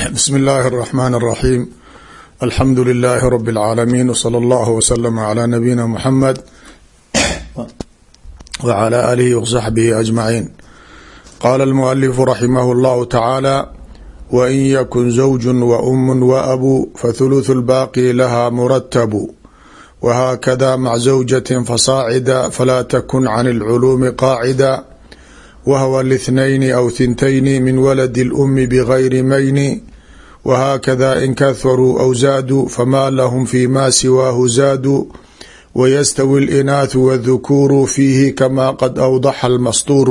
bsm اllahi الرحmn الرaxيm alxamdu لlh rb العaalamiin wslى اllah wslm عlى nabiyina mxamed wعlى alihi wصaxbihi aجmaciin qala اlmualifu raximah اllahu tacaala wain yakun zawju waum waabu fathuluث اlbaaqi laha muratabu whakada mac zawjaة fasaacida falaa takun can اlculuumi qaacida whwa lاثنayn aw thintayni min waladi اlأmi bgayri mayni whakada in kaharuu aw zaaduu fama lahm fi ma siwaahu zaaduu wayastawi اlinaaثu wاdhukuuru fiihi kama qad awdaxa اlmastuuru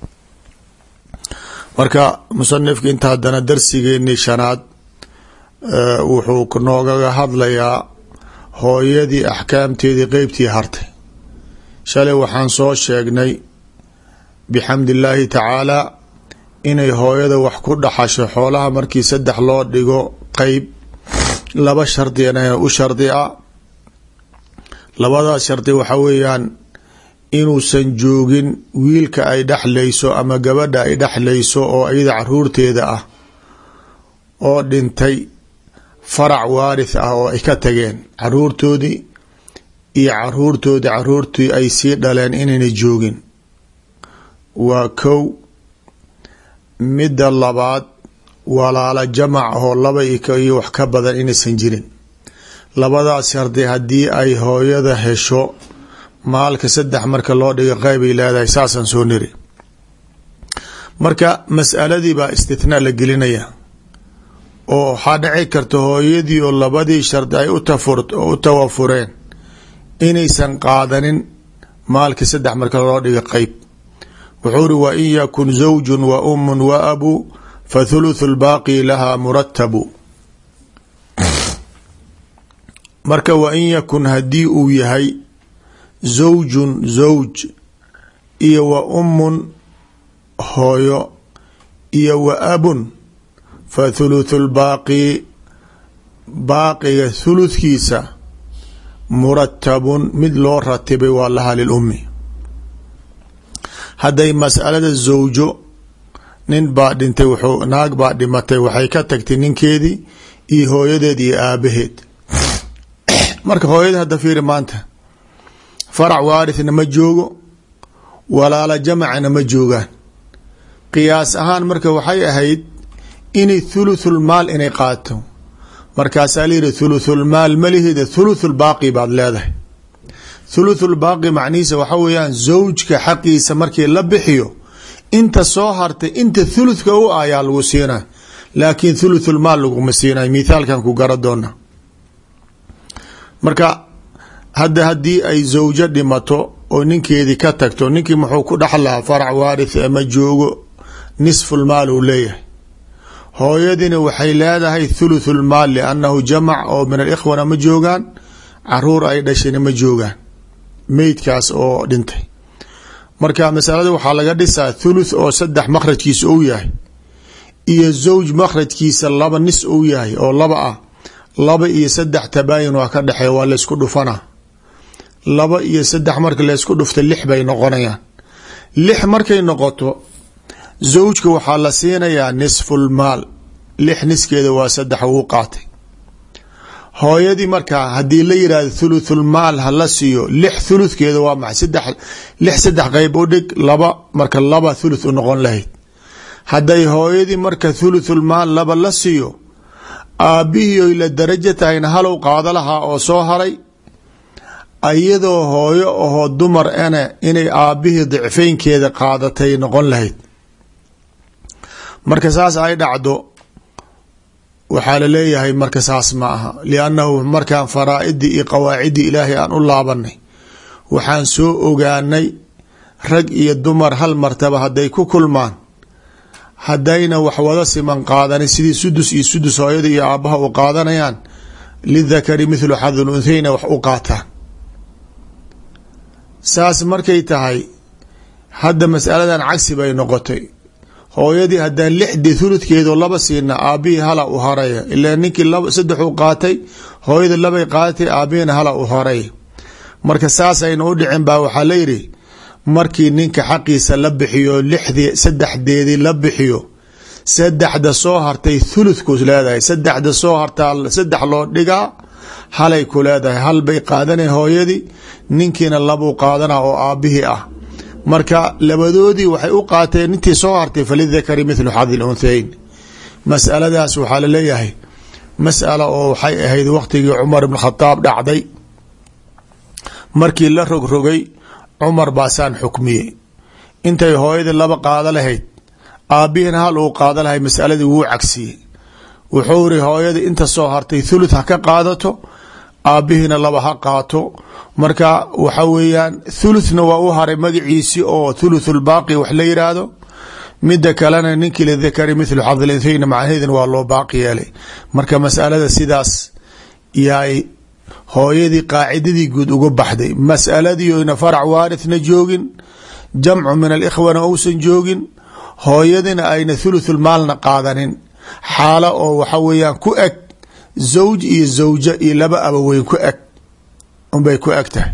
marka musanifka inta haddana darsigeeni shanaad wuxuu noogaga hadlayaa hooyadii axkaamteedii qeybtii hartay shalay waxaan soo sheegnay bixamdi illaahi tacaalaa inay hooyada wax ku dhaxasho xoolaha markii saddex loo dhigo qeyb laba shardina u shardi a labadaas shardi waxa weeyaan inuusan joogin wiilka ay dhexlayso ama gabadha ay dhexlayso oo iyada caruurteeda ah oo dhintay farac waarith ah oo ay ka tageen caruurtoodii iyo caruurtoodii caruurtii ay sii dhaleen inayna joogin waa kow midda labaad walaala jamac ahoo laba iyo wax ka badan inaysan jirin labadaas shardi haddii ay hooyada hesho maalka saddex marka loo dhigo qeybay leedahay saasaan soo niri marka mas'aladii baa istithnaa la gelinaya oo waxaa dhici karta hooyadii oo labadii shardi ay u tawafureen inaysan qaadanin maalka saddex marka loo dhigo qeyb wuxuu uri wain yakun zawju wa umu wa abu fathuluthu lbaaqi laha muratabu marka wain yakun haddii uu yahay zawjun zawj iyo wa umun hooyo iyo wa abun fa thuluthu lbaaqi baaqiga thuludkiisa muratabun mid loo ratibay waa laha lilummi hadday masalada zawjo nin baa dhintay wuxuu naag baa dhimatay waxay ka tagtay ninkeedii iyo hooyadeed iyo aabaheed marka hooyada hadda fiiri maanta farac waarithna ma joogo walaala jamacna ma joogaan qiyaas ahaan marka waxay ahayd inay thuluthulmaal inay qaato markaasaa layihi thuluthulmaal malihida thuluthulbaaqi baad leedahay thuluthulbaaqi macnihiisa waxa weeyaan zawjka xaqiisa markii la bixiyo inta soo hartay inta thuluthka u ayaa lagu siinay laakiin thuluthulmaal laguma siinay mithaalkan ku gara doona marka hadda haddii ay zawjo dhimato oo ninkeedii ka tagto ninkii muxuu ku dhexlahaa farac waarith ama joogo nisfulmaal uu leeyahay hooyadina waxay leedahay thuluthulmaal liannahu jamac oo min alikhwana ma joogaan caruur ay dhashayna ma joogaan meydkaas oo dhintay marka masalada waxaa laga dhisaa thuluth oo saddex makhrajkiisa ou yahay iyo zawj makhrajkiisa laba nis ou yahay oo laba ah laba iyo saddex tabaayin waa ka dhexeeya waa laysku dhufana laba iyo saddex marka laysku dhufta lix bay noqonayaan lix markay noqoto zawjka waxaa la siinayaa nisfulmaal lix niskeeda waa saddex wuu qaatay hooyadii markaa haddii la yihahdo thuluthulmaal hala siiyo lix thuluthkeeda waa maxay saddex lix saddex qeyb u dhig laba marka laba thuluth u noqon lahayd hadday hooyadii marka thuluthulmaal laba la siiyo aabbihii oy la darajo tahayna halow qaado lahaa oo soo haray iyadoo hooyo ahoo dumar ene inay aabbihii dicfaynkeeda qaadatay noqon lahayd marka saas ay dhacdo waxaa laleeyahay marka saas ma aha liannahu markaan faraa'idii iyo qawaacidii ilaahay aan u laabanay waxaan soo ogaanay rag iyo dumar hal martaba hadday ku kulmaan haddayna wax wada siman qaadanin sidii sudus iyo sudus hooyada iyo aabbaha u qaadanayaan lidakari mithlu xadul unthayna wax u qaataan saas markay tahay hadda masaladan cagsi bay noqotay hooyadii haddaan lixdii thuludkeedo laba siina aabbihii hala u haraya ilaa ninkii saddexuu qaatay hooyada labay qaadatay aabbihina hala u haraya marka saasayna u dhicin baa waxaa layidhi markii ninka xaqiisa la bixiyo lixdii saddexdeedii la bixiyo saddexda soo hartay thuluthkuus leedahay saddexda soo hartaa saddex loo dhigaa halay ku leedahay hal bay qaadanay hooyadii ninkiina labuu qaadana oo aabbihii ah marka labadoodii waxay u qaateen intii soo hartay falidakari mithlu xadi lunhayn masaladaas waxaa laleeyahay masala oo waxay ahayd waqtigii cumar ibn khadaab dhacday markii la rogrogay cumar baasaan xukmiyey intay hooyadii laba qaado lahayd aabbihiina hal uu qaado lahay masaladii wuu cagsiyey wuxuu iri hooyadii inta soo hartay thuluth ha ka qaadato aabbihiina laba ha qaato marka waxa weeyaan thuluthna waa u haray magaciisii oo thuluthulbaaqi wax la yiraahdo mida kalena ninkii lidakari mithlu xadlinthayna macnaheedina waa loo baaqi yeelay marka masalada sidaas yaay hooyadii qaacidadii guud uga baxday masaladii oyna farac waarithna joogin jamcu min alikhwana uusan joogin hooyadina ayna thuluthulmaalna qaadanin xaalo oo waxa weeyaan ku eg zawj iyo zawja iyo laba abaweyn ku eg unbay ku eg tahay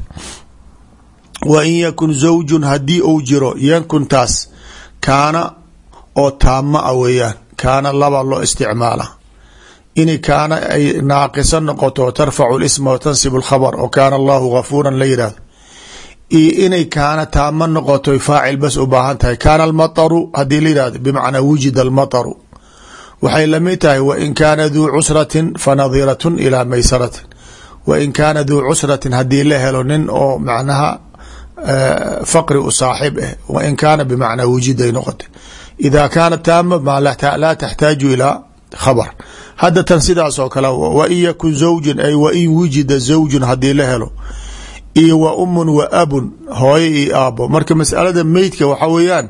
wa in yakun zawjun haddii uu jiro yankuntaas kaana oo taama a weeyaan kaana laba loo isticmaala in kaana ay naaqisa noqoto tarfacu lisma wa tansibu alkhabar oo kaana allahu gafuuran la yidhahdo iyo inay kaana taama noqoto faacil bas u baahan tahay kaana almataru haddii la yihahdo bimacnaa wujida almataru waxay lamid tahay wain kaana duu cusratin fanadiratun ilaa maysaratin wain kaana duu cusratin haddii la helo nin oo macnaha faqri u saaxib ah wain kaana bimacnaa wujiday noqotay ida kaana taama ma laa taxtaaju ilaa khabar hadda tan sidaas oo kale wain yakun zawjun ay wain wujida zawjun haddii la helo iyo wa umun wa abun hooyo iyo aabo marka masalada meydka waxa weeyaan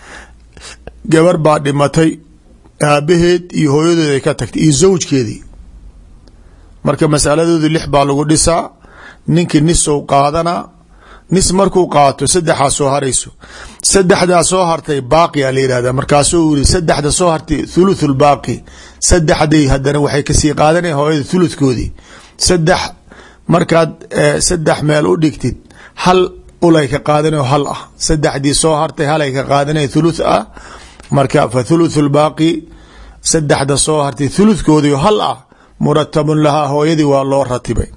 gabar baa dhimatay aabaheed iyo hooyadeed ay ka tagtay iyo zawjkeedii marka masaladoodu lix baa lagu dhisaa ninkii nisow qaadanaa nis markuu qaato saddexaa soo harayso saddexdaa soo hartay baaqiyaa la yihahda markaasuu yiri saddexda soo hartay thuluthul baaqi saddexday haddana waxay kasii qaadanaya hooyada thuluthkoodii saddex markaad saddex meel u dhigtid hal ulay ka qaadanayo hal ah saddexdii soo hartay halay ka qaadanaya thuluth ah marka fa thuluthu lbaaqi saddexda soo hartay thuluthkoodii hal ah muratabun lahaa hooyadii waa loo ratibay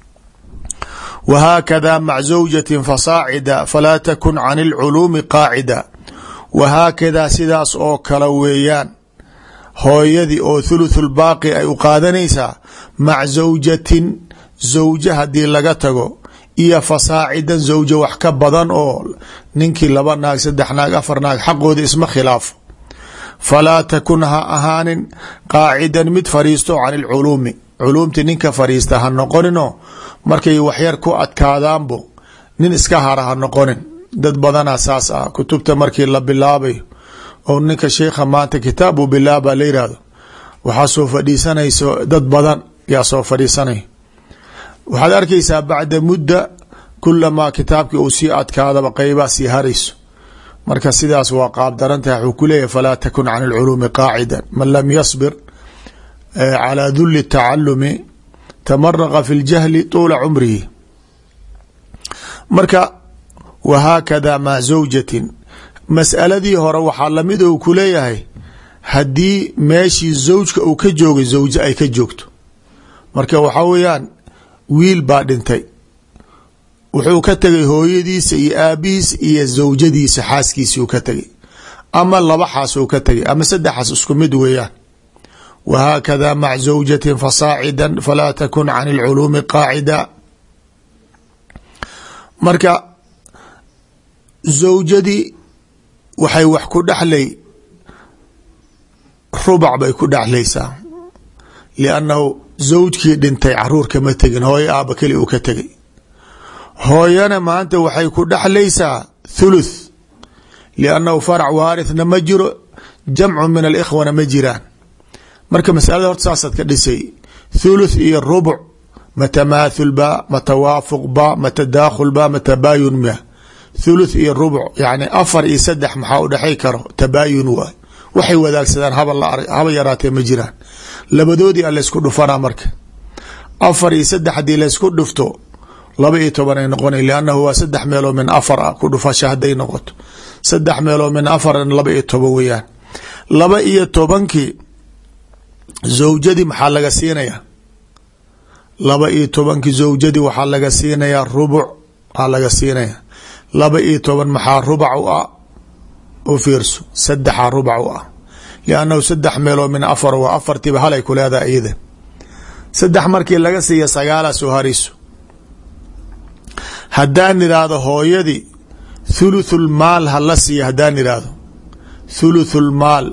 whaakada mac zawjatin fasaacida falaa takun can اlculuumi qaacida wahaakadaa sidaas oo kale weeyaan hooyadii oo thuluthu lbaaqi ay u qaadanaysaa mac zawjatin zawja haddii laga tago iyo fasaacidan zawja wax ka badan oo ninkii laba naag saddex naag afar naag xaqooda isma khilaafo falaa takun ha ahaanin qaacidan mid fariisto can ilculuumi culuumti ninka fariista ha noqonino markay waxyar ku adkaadaanbo nin iska hara ha noqonin dad badanaa saas ah kutubta markii la bilaabayo oo ninka sheikha maanta kitaab uu bilaaba la yihahdo waxaa soo fadhiisanayso dad badan yaa soo fadhiisanaya waxaad arkaysaa bacda mudda kulamaa kitaabkii uu sii adkaadaba qeybaa sii harayso marka sidaas waa qaab darantaha wxuu ku leeyahy falaa takun can اlculuumi qaacida man lam yasbir calى duli tacalumi tamaraqa fi اljahli tuula cumrihi marka wahaakada maa zawjatin mas'aladii hore waxaa lamid ou ku leeyahay haddii meeshii zawjka uu ka joogay zawje ay ka joogto marka waxaa weeyaan wiil baa dhintay wuxuu ka tegay hooyadiisa iyo aabihiisa iyo zawjadiisa xaaskiisi uu ka tegay ama laba xaas uu ka tegay ama saddexaas isku mid weeyaan wahaakada mac zawjatin fasaacida falaa takun can اlculuumi qaacida marka zawjadii waxay wax ku dhexlay rubac bay ku dhexlaysaa liannahu zawjkii dhintay caruur kama tegin hooyo aaba keli uu ka tegay hooyana maanta waxay ku dhexlaysaa thuluth liannahu farac waarithna ma jiro jamcu min alikhwana ma jiraan marka masalada horta saasaad ka dhisay thuluth iyo rubuc ma tamaathul ba ma tawaafuq ba ma tadaakhul ba ma tabaayun ma thuluth iyo rubuc yani afar iyo saddex maxaa u dhexay karo tabaayun waay waxay wadaagsadaan haba yaraatee ma jiraan labadoodii a laysku dhufanaa marka afar iyo saddex haddii laysku dhufto laba iyo toban ay noqona liannahu waa saddex meeloo min afar ah ku dhufasha hadday noqoto saddex meeloo min afarn laba iyo toban weeyaan laba iyo tobankii zawjadii maxaa laga siinayaa laba iyo tobankii zawjadii waxaa laga siinayaa rubuc aa laga siinayaa laba iyo toban maxaa rubac u ah u fiirso saddexaa rubac u ah liannahu saddex meeloo min afar waa afartiiba halay ku leedahay iyada saddex markii laga siiya sagaalaa soo hariso haddaan idhaahdo hooyadii thuluthul maal hala siiya haddaan idhaahdo thuluthul maal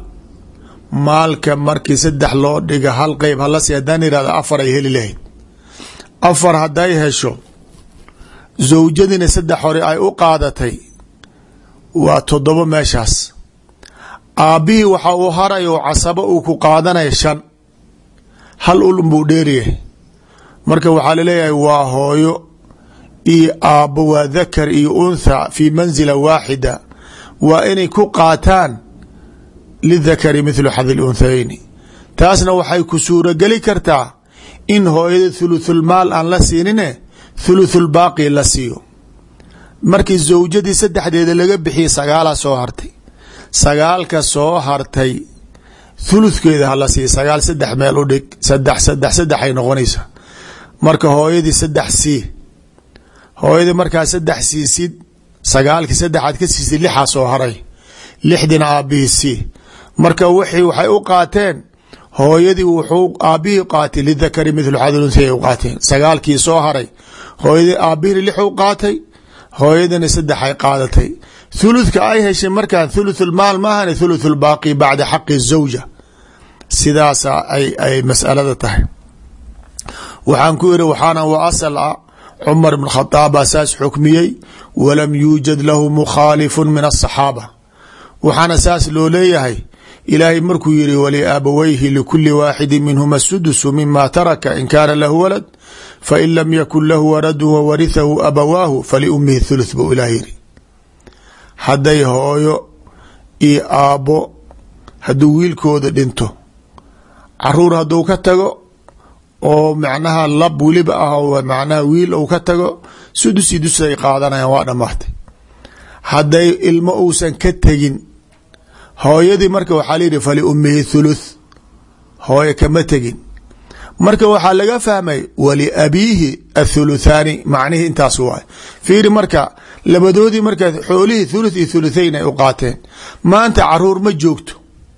maalka markii saddex loo dhiga hal qeyb hala siiya haddaan idhahdo afar ay heli lahayd afar hadday hesho zawjadiina saddex hore ay u qaadatay waa toddobo meeshaas aabbihii waxa uu haray oo casabo uu ku qaadanaya shan hal ulun buu dheeryahay marka waxaa laleeyahay waa hooyo iyo aabbo waa dakar iyo untha fii mansila waaxida waa inay ku qaataan lidakari mithlu xadi lunthayni taasna waxay ku suurogeli kartaa in hooyada thuluthulmaal aan la siinine thuluthulbaaqi la siiyo markii zawjadii saddexdeeda laga bixiyay sagaalaa soo hartay sagaalka soo hartay thuluthkeeda hala siiya sagaal saddex meel u dhig sadex sadex saddex ay noqonaysaa marka hooyadii saddex sii hooyadii markaa saddex siisid sagaalkii saddexaad ka siisid lixaa soo haray lixdina aabbihii sii marka wixii waxay u qaateen hooyadii wuxuu aabbihii qaatay lidakari mithlu xadlunthi ay u qaateen sagaalkii soo haray hooyadii aabbihina lix u qaatay hooyadina saddex ay qaadatay thuluthka ay heshay markaa thuluthulmaal maahane thuluthulbaaqi bacda xaqi zawja sidaasa ay ay masalada tahay waxaan ku iri waxaana wa asal ah cumar bn khadaab baa saas xukmiyey walam yuujad lahu mukhaalifu min asaxaaba waxaana saas loo leeyahay ilaahay markuu yihi waliaabawayhi likuli waaxidi minhuma sudusu mima taraka in kaana lahu walad fain lam yakun lahu waladu wawarihahu abawaahu faliumihi thuluth buu ilaah yiri hadday hooyo iyo aabbo hadduu wiilkooda dhinto caruur hadduu ka tago oo macnaha lab weliba ah oo macnaha wiil uu ka tago sudus i dus ay qaadanayaan waa dhamaatay hadday ilmo uusan ka tegin hooyadii marka waxaa layihi faliummihi thuluth hooyo kama tegin marka waxaa laga fahmay waliabiihi athuluthaani macnihii intaas waay fiiri marka labadoodii marka xoolihii thuluth iyo thuluthayn ay u qaateen maanta caruur ma joogto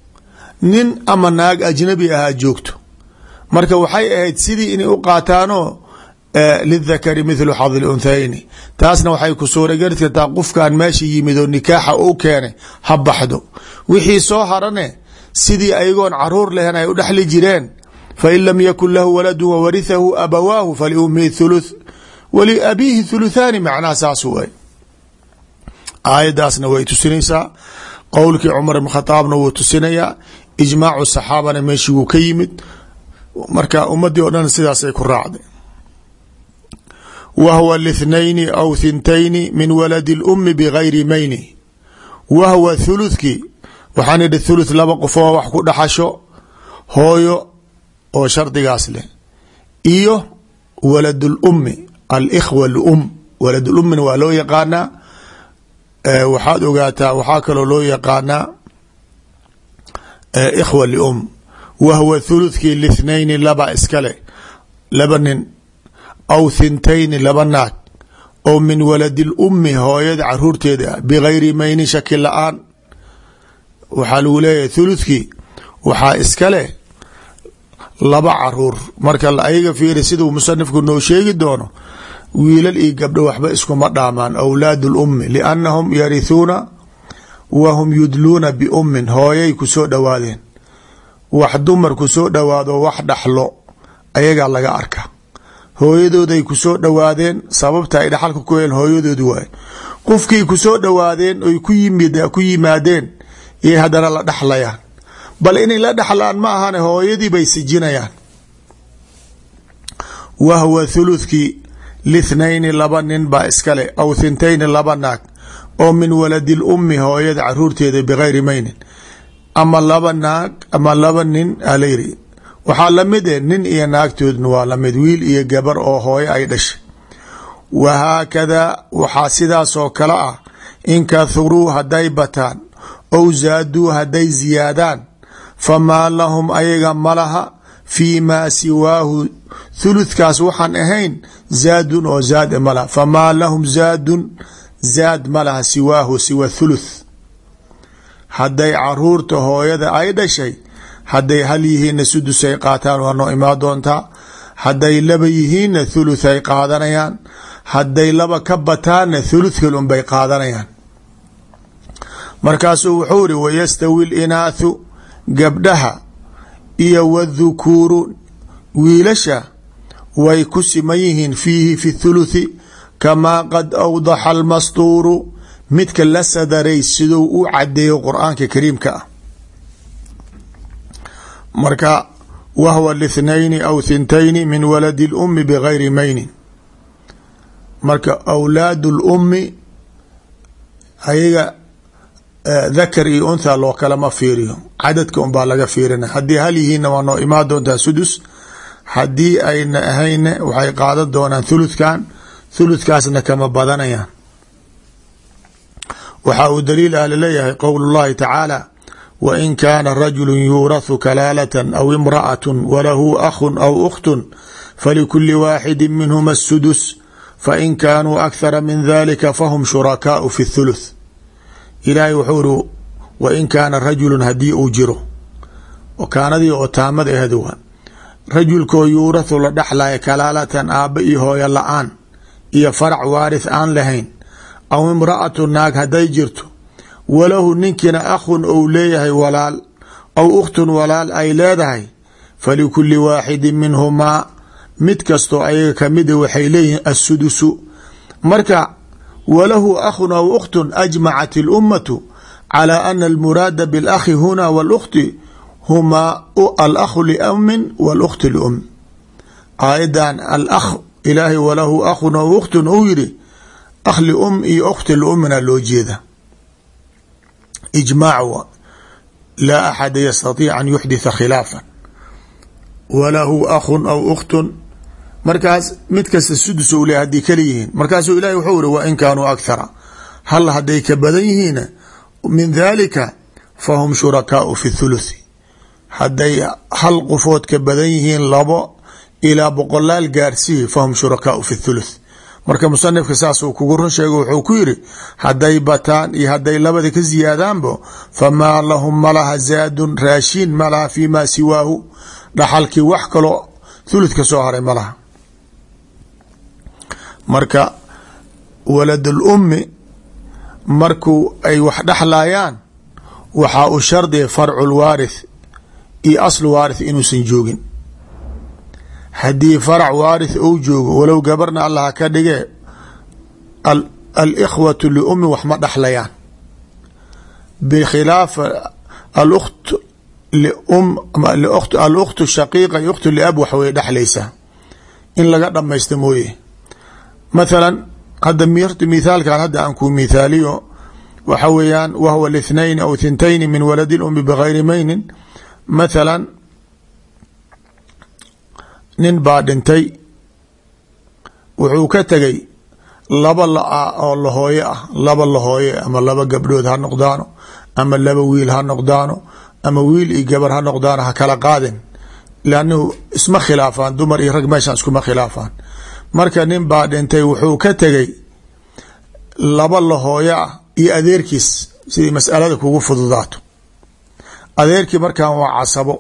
nin ama naag ajnabi ahaa joogto marka waxay ahayd sidii inay u qaataanoo lidakari mithlu xadi lunthayni taasna waxay ku suurageli kartaa qofkan meesha yimid oo nikaaxa u keenay ha baxdo wixii soo harane sidii ayagoon caruur lehen ay u dhexli jireen fain lam yakun lahu waladu wawarihahu abawaahu faliumihi thuluth waliabiihi thuluthaani macnaha saas way aayadaasna way tusinaysaa qowlkii cumar ibn khadaabna wuu tusinayaa ijmaacu saxaabana meeshii wuu ka yimid marka ummadii oo dhan sidaasay ku raacday wahwa lithnayni aw thintayni min waladi اlumi bgayri mayni wahwa thuluthkii waxaan idhi thuluth laba qofoo wax ku dhaxasho hooyo oo shardigaas leh iyo walad اlumi alikhwa lum walad lumina waa loo yaqaanaa waxaad ogaataa waxaa kaloo loo yaqaanaa ikhwa lium wahwa thuluthkii lithnayni laba iskale laba nin aw thintayni laba naag oo min waladi lummi hooyada caruurteeda ah bigayri mayni shaki la-aan waxaa lagu leeyahay thuluthkii waxaa iskale laba caruur marka ayaga fiiri siduu musanifku noo sheegi doono wiilal iyo gabdho waxba iskuma dhaamaan awlaad lummi liannahum yarithuuna wa hum yudluuna biummin hooyay kusoo dhowaadeen wax dumar kusoo dhowaado wax dhaxlo ayagaa laga arka hooyadooday kusoo dhowaadeen sababta ay dhaxalka ku heen hooyadoodi waay qofkii kusoo dhowaadeen oy ku yimaadeen yay haddana la dhaxlayaan bal inay la dhaxlaan ma ahane hooyadii bay sijinayaan wahwa thuluthkii lithnayni laba nin baa iskale aw thintayni laba naag oo min waladi lummi hooyada caruurteeda bigayri maynin ama laba naag ama laba nin alayri waxaa lamid eh nin iyo naagtoodna waa lamid wiil iyo gabar oo hooyo ay dhashay wahaakadaa waxaa sidaasoo kale ah in kathuruu hadday bataan ow zaaduu hadday ziyaadaan famaa lahum ayaga malaha fii maa siwaahu thuluthkaas waxaan ahayn zaadun oo zaad malaha famaa lahum zaadun zaad ma laha siwaahu siwa thuluth hadday caruurta hooyada ay dhashay hadday hal yihiinna sudusay qaataan waa noo imaa doontaa hadday laba yihiinna thuluth ay qaadanayaan hadday laba ka bataanna thuluthkal unbay qaadanayaan markaasuu wuxuu iri wayastawi linaathu gabdhaha iyo wdhukuuru wiilasha way ku siman yihiin fiihi fi thuluthi kamaa qad awdaxa almastuuru midka la sadaray siduu u cadeeyo qur-aanka kariimka ah marka wahwa lithnayni aw thintayni min waladi اlumi bgayri maynin marka awlaad اlumi ayaga dakar iyo untha loo kalama fiiriyo cadadka un baa laga fiirina haddii hal yihiinna waa noo imaan doontaa sudus haddii ayna ahayna waxay qaadan doonaan thuluthkan thuluthkaasna kama badanayaan waxaa uu daliil ah laleeyahay qowl اllahi tacaala wain kaana rajulu yuurathu kalaalatan aw imra'at walahu akhun aw ukhtun falikuli waaxidi minhuma الsudus fain kaanuu akhara min dalika fahum shurakaau fi اthuluth ilaahay wuxuu iri wain kaana rajulun haddii uu jiro kaanadii oo taamada ahd waa rajulkoo yuurathu la dhexlaya kalaalatan aabba iyo hooyo la-aan iyo farac waarith aan lahayn aw imra'atu naag hadday jirto walahu ninkiina akhun ou leeyahay walaal aw ukhtun walaal ay leedahay falikuli waaxidin minhumaa mid kastoo ayaga kamida waxay leeyihiin assudusu marka walahu akhun aw ukhtun ajmacat اlummatu calى ana almuraada biاlakhi huna wاlkhti humaa alakhu liamin wاlkhti lium aayadan alakh ilaahay walahu akhun aw ukhtun uu yidhi akh lium iyo ukhti liumina loo jeeda ijmaac laa axada yastatiic an yuxditha khilaafa walahu akhun aw ukhtun markaas mid kasta sudus u le haddii kala yihiin markaasuu ilahi wuxuu iri wain kaanuu akhara hal hadday ka badan yihiina min dalika fahum shurakaau fi thuluthi hadday hal qofood ka badan yihiin labo ilaa boqolaal gaarsihi fahum shurakaau fi thuluth marka musanifka saasuu kugu run sheega wuxuu ku yiri hadday bataan iyo hadday labada ka ziyaadaanbo famaa lahum malaha zaadun raashiin malaha fi ma siwaahu dhaxalkii wax kaloo thuluth ka soo haray malaha marka waladul ummi markuu ay wax dhexlayaan waxaa u shardiya farcu lwaarith iyo aslu waarith inuusan joogin haddii farac waarith ou joogo walow gabarna allah ka dhige alikhwatu liummi wax ma dhexlayaan bikhilaaf alkt alukhtu shaqiiqa iyo ukhtu liab wax way dhexlaysaa in laga dhamaysta mooye mathalan hadda mithaalkan hadda aan ku mithaaliyo waxa weeyaan wahwa lithnayn aw thintayni min waladi lumi bgayri maynin mathalan nin baa dhintay wuxuu ka tegay laba la-a oo lahooye ah laba lahooye ama laba gabdhood ha noqdaano ama laba wiil ha noqdaano ama wiil iyo gabar ha noqdaano ha kala qaadin lannahu isma khilaafaan dumar iyo rag meeshaan iskuma khilaafaan marka nin baa dhintay wuxuu ka tegay laba lahooyo ah iyo adeerkiis sidii masalada kugu fududaato adeerkii markan waa casabo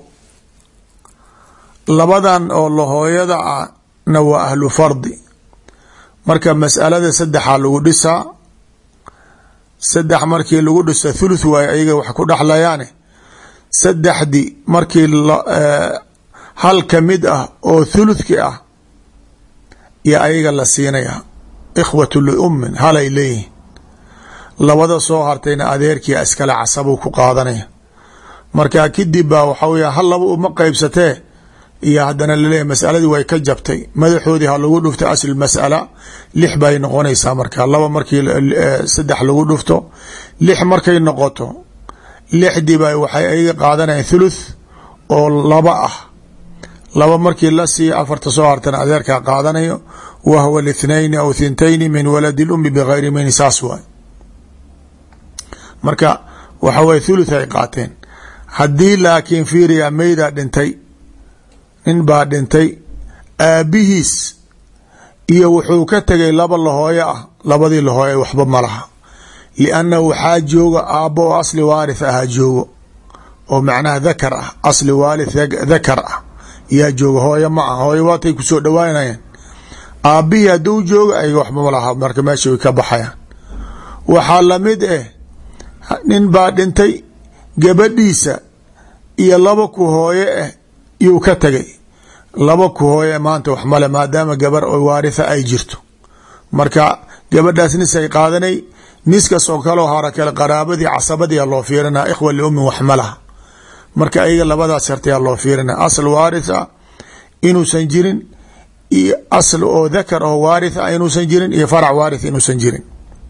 labadan oo lahooyada ahna waa ahlu fardi marka masalada saddexaa lagu dhisaa saddex markii lagu dhisa thuluth waaye ayaga wax ku dhexlayaane saddexdii markii hal ka mid ah oo thuluthki ah iyo ayaga la siinaya ikhwatu liummin halay leeyihin labada soo hartayna adeerkia iskale casabuu ku qaadanaya marka kadib baa waxaa wey hal laba uma qeybsatee iyo haddana laleeyahy masaladii way ka jabtay madaxoodii ha lagu dhufto asl masala lix bay noqonaysaa marka laba markii saddex lagu dhufto lix markay noqoto lixdii ba waxay ayaga qaadanayaan thuluth oo laba ah laba markii la siiya afarta soo hartana adeerkaa qaadanayo wahwa lithnayni aw thintayni min waladi lumi bgayri mayni saas waay marka waxa weye thuluth ay qaateen haddii laakiin fiiriya meydaa dhintay nin baa dhintay aabbihiis iyo wuxuu ka tegay laba lahooyo ah labadii lahooye waxba ma laha liannahu waxaa jooga aabbo oo asli waarith ahaa joogo oo macnaha dakar ah asli waalith dakar ah yaa jooga hooyo ma ah hooyo waatay kusoo dhawaanayaan aabbihii hadduu jooga ayaga waxba ma laha marka meesha way ka baxayaan waxaa lamid eh nin baa dhintay gabadhiisa iyo laba ku hooye ah yuu ka tegay laba ku hooye maanta wax male maadaama gabar oo waaritha ay jirto marka gabadhaas nis ay qaadanay niskas oo kaleo hara kale qaraabadii casabadiia loo fiirinaa ikhwa liummin wax ma laha marka ayaga labadaas shartiyaa loo fiirina asl waarith ah inuusan jirin iyo asl oo dakar oo waarith ah inuusan jirin iyo farac waarith inuusan jirin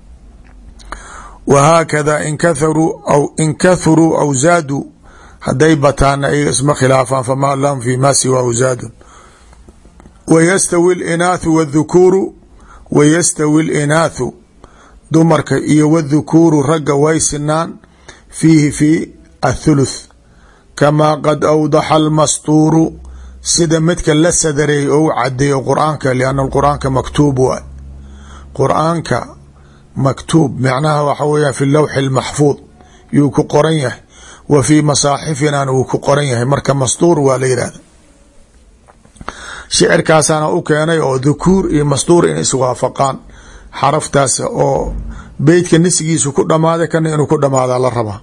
wahaakada inkatharuu aw inkathuruu aw zaaduu hadday bataana ayaga isma khilaafaan famaa lahum fi ma siwaahu zaadun wayastawi linaathu wاdhukuuru wayastawi linaathu dumarka iyo wاdhukuuru ragga way sinaan fiihi fi athuluth kamaa qad awdaxa almastuuru sida midka la sadareeyey ou cadeeyo qur-aanka lianna qur-aanka maktuub waay qur-aanka maktuub macnaha waxa weya fi lawxi اlmaxfuud yuu ku qoran yahay wa fii masaaxifinana wuu ku qoran yahay marka mastuur waa la yihahda shicirkaasaana u keenay oo dhukuur iyo mastuur in iswaafaqaan xaraftaas oo beytka nisgiisu ku dhamaaday kana inuu ku dhamaadaa la rabaa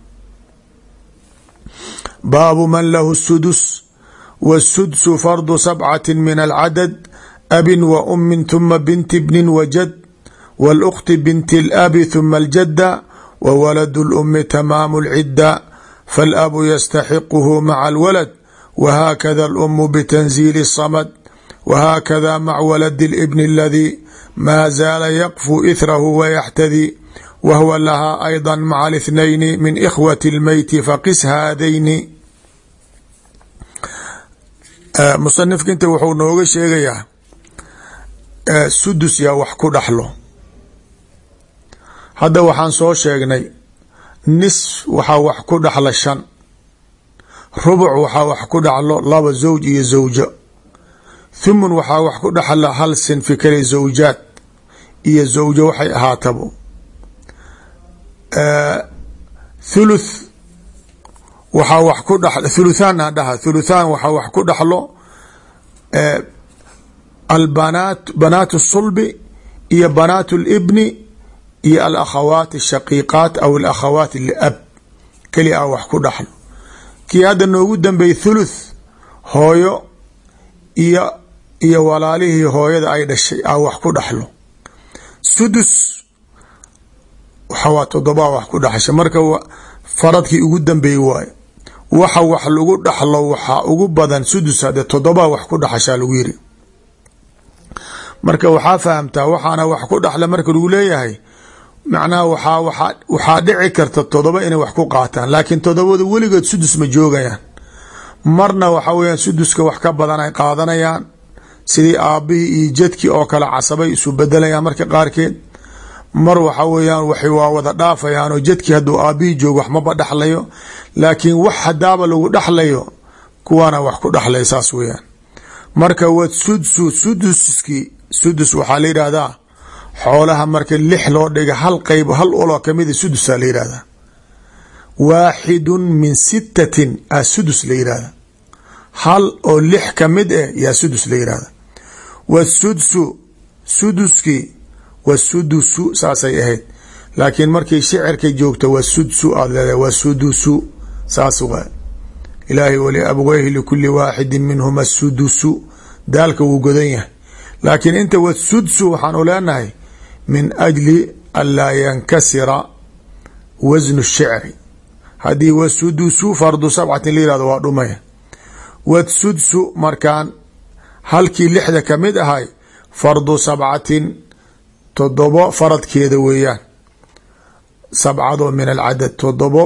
baabu man lahu sudus wاsudsu fardu sabcati min alcadad abin wa umin huma binti bnin wajad wاlأkhti binti اlabi huma aljada wa walad اlumi tamaamu اlcidda faalabu yastaxiquhu maca alwalad wahaakada alumu bitanziili الsamad wahaakada mac waladi اlibni aladii maa zaala yaqfu ithrahu wayaxtadi wahwa lahaa ayضa maca اlithnayni min ikhwati اlmeyti faqis haadayni musanifka inta wuxuu nooga sheegayaa sudus yaa wax ku dhaxlo hadda waxaan soo sheegnay nis waxaa wax ku dhaxla shan rubuc waxaa wax ku dhaxlo laba zawj iyo zawjo thumun waxaa wax ku dhaxla hal sinfi kale zawjaad iyo zawjo waxay ahaatabo thuluth waxaa wax ku dh thuluthaan aan dhaha thuluthaan waxaa wax ku dhaxlo albanaat banaat الsulbi iyo banaat اlibni iyo alakhawaat الshaqiiqaat aw alakhawaat liab keli a wax ku dhaxlo kii hadda noogu dambeeyey thuluth hooyo iyo iyo walaalihii hooyada ay dhashay a wax ku dhaxlo sudus waxawaa todobaa wax ku dhaxasha marka faradkii ugu dambeeyey waayo waxa wax lagu dhaxlo waxaa ugu badan sudus hade todobaa wax ku dhaxashaa lagu yiri marka waxaa fahamtaa waxaana wax ku dhaxla marka lagu leeyahay macnaha waxaa waaa waxaa dhici karta todoba inay wax ku qaataan laakiin todobada weligood sudus ma joogayaan marna waxa weyaan suduska wax ka badan ay qaadanayaan sidii aabihii iyo jadkii oo kale casabay isu bedelayaan marka qaarkeed mar waxa weeyaan waxay waa wada dhaafayaan oo jadkii hadduu aabihii joogo wax maba dhaxlayo laakiin wax hadaaba lagu dhaxlayo kuwaana wax ku dhaxlay saas weeyaan marka wa sudsu suduskii sudus waxaa la yidhaahdaa xoolaha marka lix loo dhiga hal qeyb hal oloo kamida sudusaa la yidhahdaa waaxidun min sittatin a sudus la yidhahda hal oo lix kamid eh yaa sudus la yidhahda wasudsu suduskii wasudusu saasay ahayd laakiin markay shicirka joogto wasudsu aad leedahay wasudusu saas waa ilaahay wali abweyhi likuli waaxidin minhuma sudusu daalka wuu godan yahay laakiin inta wasudsu waxaan u leenahay min ajli an laa yankasira wasnu shicri haddii wasudusu fardu sabcatin la yihahdo waa dhumaya wasudsu markaan halkii lixda kamid ahay fardu sabcatin todobo faradkeeda weeyaan sabcadoo min alcadad todobo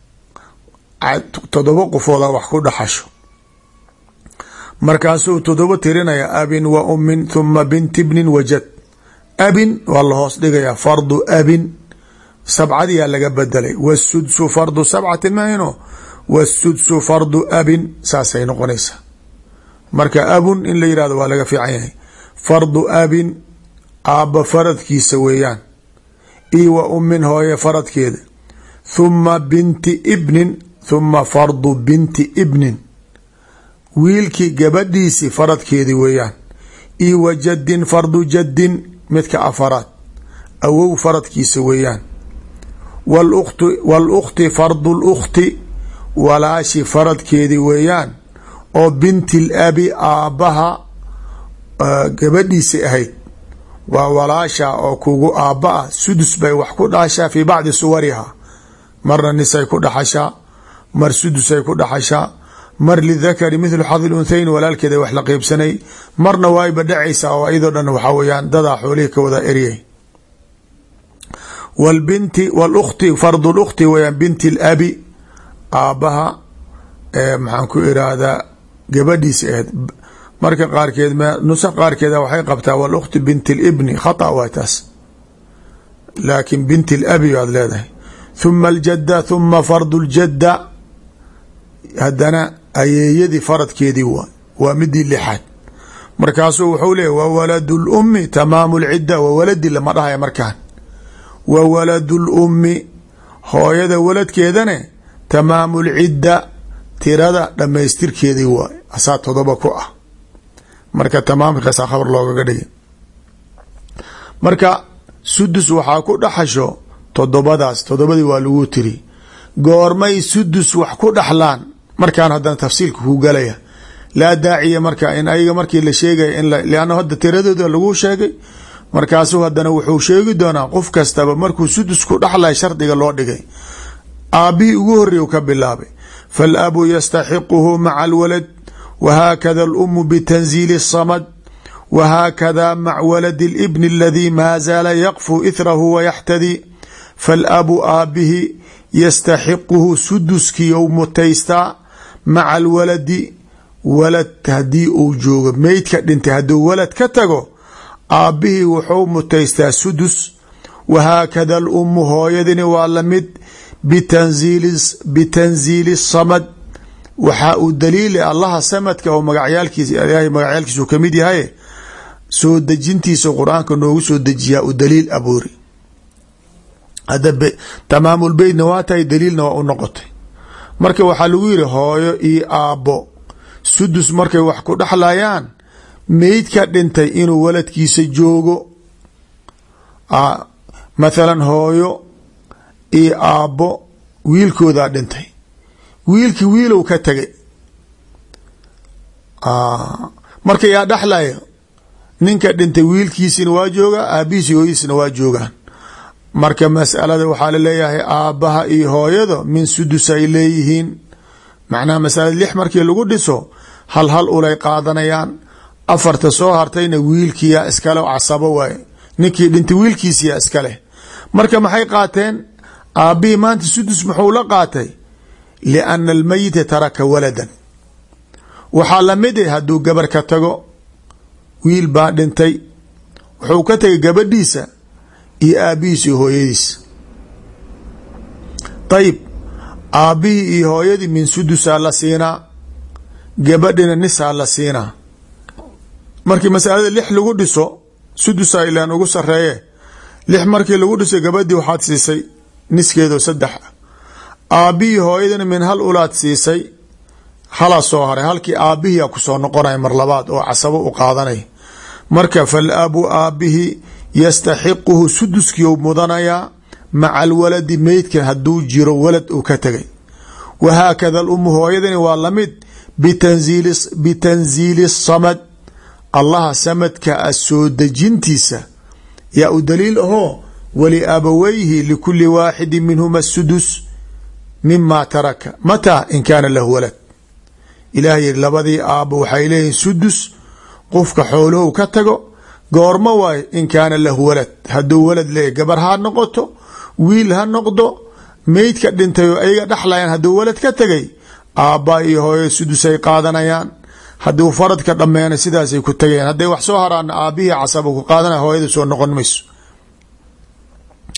todobo qofooda wax ku dhaxasho markaasuu todobo tirinaya abin wa umin thuma binti bnin wajad abin waa la hoos dhigayaa fardu abin sabcadiyaa laga bedelay wasudsu fardu sabcatin mahayno wasudsu fardu abin saasay noqonaysaa marka abun in la yihahdo waa laga fiican yahay fardu abin aabba faradkiisa weeyaan io wa ummin hooye faradkeeda thuma binti ibnin thuma fardu binti ibnin wiilkii gabadhiisi faradkeedi weeyaan io wa jaddin fardu jaddin midka afaraad awow faradkiisa weeyaan wاlأkhti fardu اlأkhti walaashi faradkeedi weeyaan oo binti labi aabbaha gabadhiisa ahayd waa walaasha oo kugu aabba ah sudus bay wax ku dhashaa fii bacdi suwariha marna nisay ku dhaxashaa mar sudusay ku dhaxashaa mar lidakari mithlu xadi lunhayn walaalkeeda wax la qeybsanay marna waayba dhacaysaa oo iyadoo dhan waxaa weyaan dadaa xoolihii ka wada eryay wlbinti wlkhti fardu lkhti weyaan binti labi aabbaha maxaan ku iraahdaa gabadhiisa ahayd marka qaarkeed nusa qaarkeeda waxay qabtaa wlkhti binti libni khata waa taas laakin binti labi baad leedahay thuma aljadda thuma fardu ljadda haddana ayeeyadii faradkeedii waay waa midii lixaad markaasuu wuxuu leeyay wa waladu lummi tamaamu lcidda wa waladi lama dhahaya markaan wa waladu lummi hooyada waladkeedane tamaamu lcidda tirada dhammaystirkeedii waay asaa todoba ku ah marka tamaamkaasa khabar loogaga dhigay marka sudus waxaa ku dhaxasho todobadaas todobadii waa lagu tiri goormay sudus wax ku dhaxlaan markaan haddana tafsiilka ku galaya laa daaciya marka in ayaga markii la sheegaya in lanna hadda tiradooda lagu sheegay markaasuu haddana wuxuu sheegi doonaa qof kastaba markuu sudus ku dhaxlay shardiga loo dhigay aabbihii ugu horreey ka bilaabay faalabu yastaxiquhu maca alwalad wahaakada alumu bitanziili الsamad wahaakada mac waladi اlibni aladii maa zaala yaqfu ithrahu wayaxtadi faalabu aabihi yastaxiquhu suduskii ou mutaystaa maca alwaladi walad haddii uu joogo meydka dhintay hadduu walad ka tago aabbihii wuxuu mutaystaa sudus wahaakada alumu hooyadini waa lamid bitanziili samad waxaa uu daliila allaha samadka oo magacyaalkiis ilaahay magacyaalkiisu kamid yahay soo dejintiisa qur-aanka noogu soo dejiyaa u daliil abuuri hadda tamaamulbeytna waa tahay daliilna waa u noqotay marka waxaa lagu yiri hooyo iyo aabbo sudus markay wax ku dhexlayaan meydka dhintay inuu waladkiisa joogo mathalan hooyo iyo aabbo wiilkoodaa dhintay wiilkii wiilow ka tegay marka yaa dhexlaya ninka dhintay wiilkiisina waa joogaa aabihiisi hooyadiisna waa joogaan marka masalada waxaa laleeyahay aabbaha iyo hooyada min sudus ay leeyihiin macnaha masalada lix markii lagu dhiso hal hal ulay qaadanayaan afarta soo hartayna wiilkiyaa iskale casabo waaye ninkii dhintay wiilkiisiyaa iskaleh marka maxay qaateen aabbihii maanta sudus muxuu la qaatay liana almeyita taraka waladan waxaa lamid ah hadduu gabar ka tago wiil baa dhintay wuxuu ka tegay gabadhiisa iyo aabbihiis iyo hooyadiis ayib aabbihii iyo hooyadii min sudusaa la siinaa gabadhina nisaa la siinaa markii masalada lix lagu dhiso sudusaa ilaan ugu sareeye lix markii lagu dhiso gabadhii waxaad siisay niskeedo saddex ah aabbihii hooyadina min hal ulaad siisay halaa soo haray halkii aabbihiia kusoo noqonaya mar labaad oo casabo u qaadanaya marka falabu aabihi yastaxiquhu suduskiiu mudanayaa maca alwaladi meydka hadduu jiro walad uu ka tegay wahaakada alumu hooyadani waa lamid bitanziili samad allaha samadka a soo dejintiisa yaa u daliil ahoo waliabaweyhi likuli waaxidi minhuma sudus mima taraka mataa in kaana lahu walad ilaah yiri labadii aabbo waxay leeyihin sudus qofka xooluhu ka tago goormo waayo in kaana lahu walad hadduu walad leeyahy gabar ha noqoto wiil ha noqdo meydka dhintay oo ayaga dhexlayaan hadduu walad ka tegay aabbaa iyo hooyo sudusay qaadanayaan hadduu faradka dhammeena sidaasay ku tagayaan hadday wax soo haraana aabbihii casaba ku qaadanaya hooyada soo noqon mayso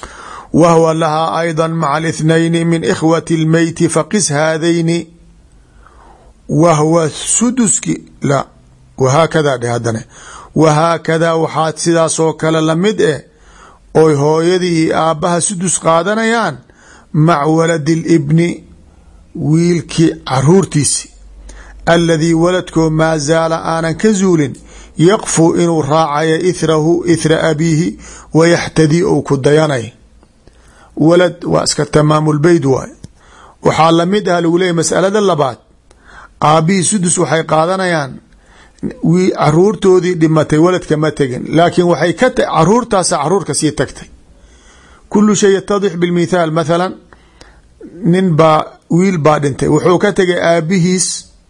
wahwa lahaa ayضa maca اlithnayni min ikhwati اlmeyti faqis haadayni wahwa suduski la wahaakada dheh haddana wahaakadaa waxaad sidaasoo kale lamid eh oy hooyadii iyo aabbaha sudus qaadanayaan mac waladi اlibni wiilkii caruurtiisi aladii waladkoo maa zaala aanan ka zuulin yaqfuu inuu raacayo ithrahu ithra abiihi wayaxtadii ou ku dayanay walad waa iska tamaamulbeyd waay waxaa lamid ah lagu leeyay masalada labaad aabbihii sudus waxay qaadanayaan caruurtoodii dhimatay waladka ma tegin laakiin waxay ka caruurtaasa caruurka sii tagtay kulu shay yatadix bilmithaal mathalan nin baa wiil baa dhintay wuxuu ka tegay aabihiis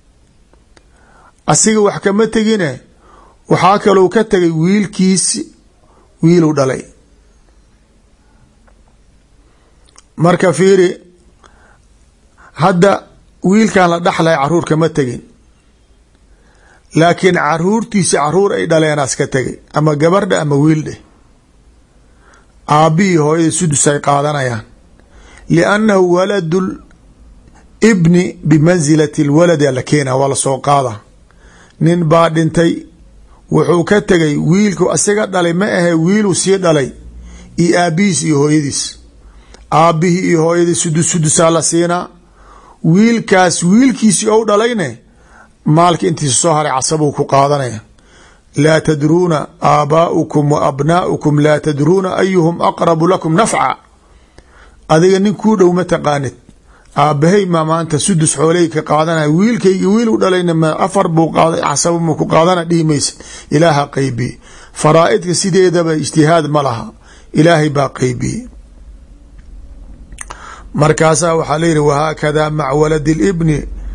asiga wax kama tegine waxaa kalou ka tegay wiilkiisi wiilu dhalay marka fiiri hadda wiilkan la dhaxlay caruur kama tegin laakiin caruurtiisi caruur ay dhaleenaas ka tegay ama gabardha ama wiil dheh aabbihii hooyada sudus ay qaadanayaan liannahu waladu ibni bimansilati lwaladi la keena waa lasoo qaada nin baa dhintay wuxuu ka tegay wiilku asiga dhalay ma ahe wiiluu sii dhalay iyo aabbihiis iyo hooyadiis aabbihii iyo hooyadii sudus sudusaa la siinaa wiilkaas wiilkiisii ou dhalayne maalka intiisa soo haray casabuu ku qaadanaya laa tadruuna aabaa'ukum wa abnaa'ukum laa tadruuna ayuhum aqrabu lakum nafca adiga nin kuu dhow ma taqaanid aabbahay ma maanta sudus xooley ka qaadanaya wiilkaygi wiilu dhalayna ma afar buu qaaday casaba ma ku qaadana dhihi maysa ilaaha qaybiye faraa'idka sideedaba ijtihaad ma laha ilaahay baa qaybiye markaasaa waxaa layihi wahaakada mac waladi libni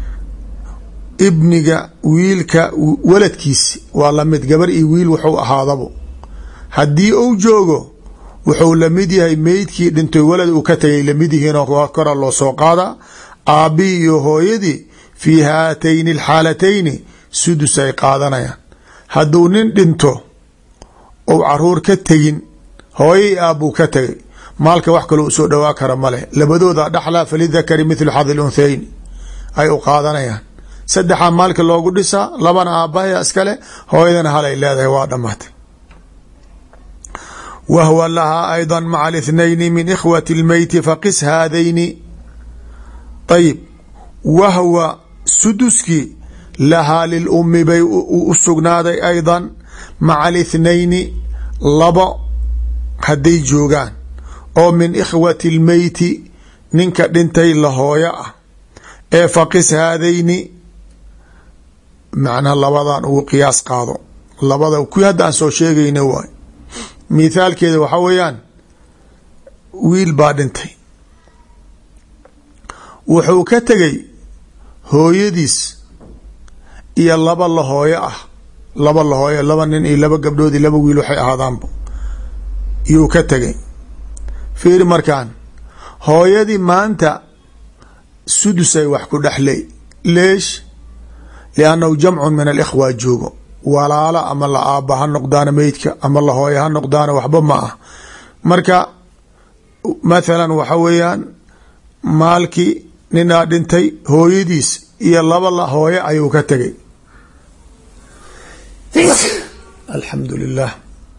ibniga wiilka waladkiisi waa lamid gabar iyo wiil wuxuu ahaadabo haddii uu joogo wuxuu lamid yahay meydkii dhintay walad uu ka tegay lamid yihiinoo kora loo soo qaada aabbihii iyo hooyadii fii haatayni alxaalatayni sudus ay qaadanayaan hadduu nin dhinto ou caruur ka tegin hooyai aabbuu ka tegay maalka wax kaloo usoo dhowaa kara maleh labadooda dhaxlaa falidakari mithlu xadi lunhayn ay u qaadanayaan saddexaa maalka loogu dhisaa labana aabbahaya iskale hooyadana halay leedahay waa dhammaatay wahwa lahaa ayضa maca اlithnayni min ikhwati اlmeyti faqis haadayni ayib wahwa suduskii lahaa lilummi bay u sugnaaday ayضa maca اlithnayni labo hadday joogaan oo min ikhwati اlmeyti ninka dhintay la hooyo ah ee faqis haadayni macnaa labadan ugu qiyaas qaado labada kuwii hadda aan soo sheegayna waay mithaalkeeda waxaa weeyaan wiil baa dhintay wuxuu ka tegay hooyadiis iyo laba la hooyo ah laba la hooyo laba nin iyo laba gabdhoodii laba wiil waxay ahaadaanba yuu ka tegay fiiri markaan hooyadii maanta sudusay wax ku dhexley leesh liannahu jamcun min alikhwa joogo walaalo ama la aabba ha noqdaana meydka ama la hooyo ha noqdaana waxba ma ah marka mathalan waxa weeyaan maalkii ninaa dhintay hooyadiis iyo laba la hooyo ayuu ka tegay alxamdu lilah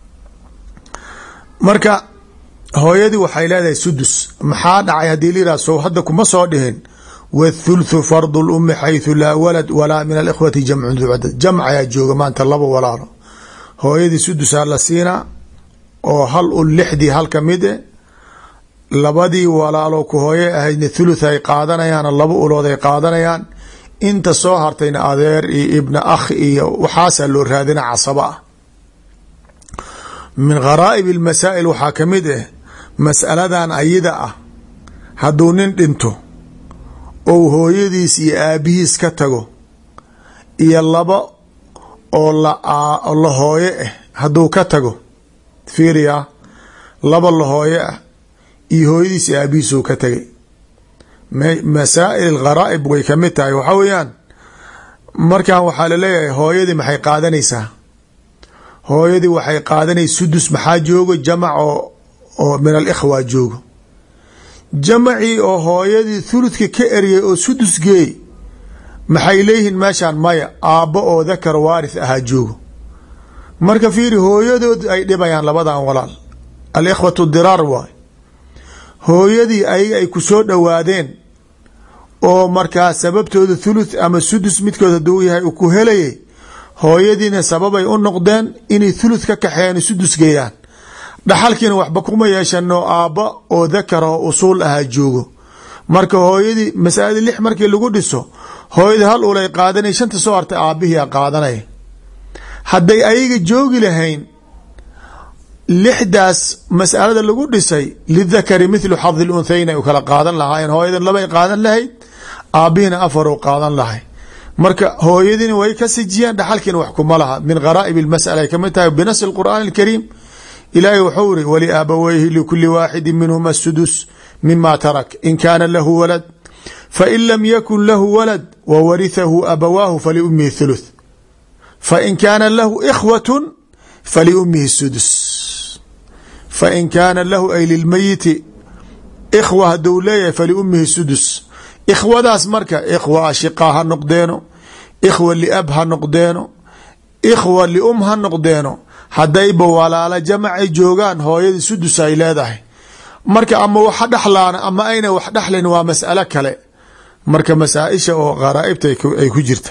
marka hooyadii waxay leedahay sudus maxaa dhacay haddii layihah sow hadda kuma soo dhihin wاthulthu fardu lumi xayثu laa walad walaa min alikhwati jamcun ducadad jamc ayaa jooga maanta laba walaalo hooyadii sudusaa la siinaa oo hal u lixdii hal ka mid e labadii walaalo ku hooye ahaydna thuluth ay qaadanayaan laba ulood ay qaadanayaan inta soo hartayna adeer iyo ibna akh iyo waxaasaa loo raadina casaba ah min kharaa'ib اlmasaa'il waxaa ka mid ah mas'aladan ayida ah hadduu nin dhinto ou hooyadiis iyo aabihiis ka tago iyo laba oo la hooye ah hadduu ka tago fiiriyaa laba la hooye ah iyo hooyadiis iyo aabihiisuu ka tagay masaa'il kharaa'ib way ka mid tahay waxaa weeyaan markan waxaa laleeyahay hooyadii maxay qaadanaysaa hooyadii waxay qaadanaysa sudus maxaa joogo jamac oo oo min alikhwa joogo jamacii oo hooyadii thuludka ka eryay oo sudus geey maxay leeyihiin meeshaan maya aabbo oo dakar waarith ahaa joogo marka fiiri hooyadood ay dhibayaan labadan walaal alikhwatu diraar waay hooyadii ayaga ay ku soo dhowaadeen oo markaa sababtooda thuluth ama sudus midkood hadduu yahay uu ku helayay hooyadiina sababay u noqdeen inay thuluth ka kaxeeyaan sudus geeyaan dhaxalkiina waxba kuma yeeshano aabba oo dakara oo usuul ahaa joogo marka hooyadii masaladii lix markii lagu dhiso hooyadii hal ulay qaadanay shanta soo hartay aabbihii a qaadanaya hadday ayaga joogi lahayn lixdaas masalada lagu dhisay lidakari mithlu xadi lunhayn ay u kala qaadan lahaayeen hooyadan labay qaadan lahayd aabbihina afar u qaadan lahay marka hooyadiina way ka sijiyaan dhaxalkiina wax kuma laha min gharaaib اlmasala ay kamid tahay binasi اlqur'aan اlkariim ilaahay wuxuu iri waliaabaweyhi likuli waaxidi minhuma sudus mima tarak in kaana lahu walad fain lam yakun lahu walad wawarihahu abawaahu faliumihi thuluth fain kaana lahu ikhwat faliumihi sudus fain kaana lahu ay lilmayiti ikhwa haduu leeyahay faliumihi sudus ikhwadaas marka ikhwa ashiqaa ha noqdeeno ikhwa liab ha noqdeeno ikhwa lium ha noqdeeno haddayba walaalo jamacay joogaan hooyadii sudus ay leedahay marka ama waxa dhexlaana ama ayna wax dhexlayn waa mas'alo kale marka masaaisha oo gharaaibta ay ku jirta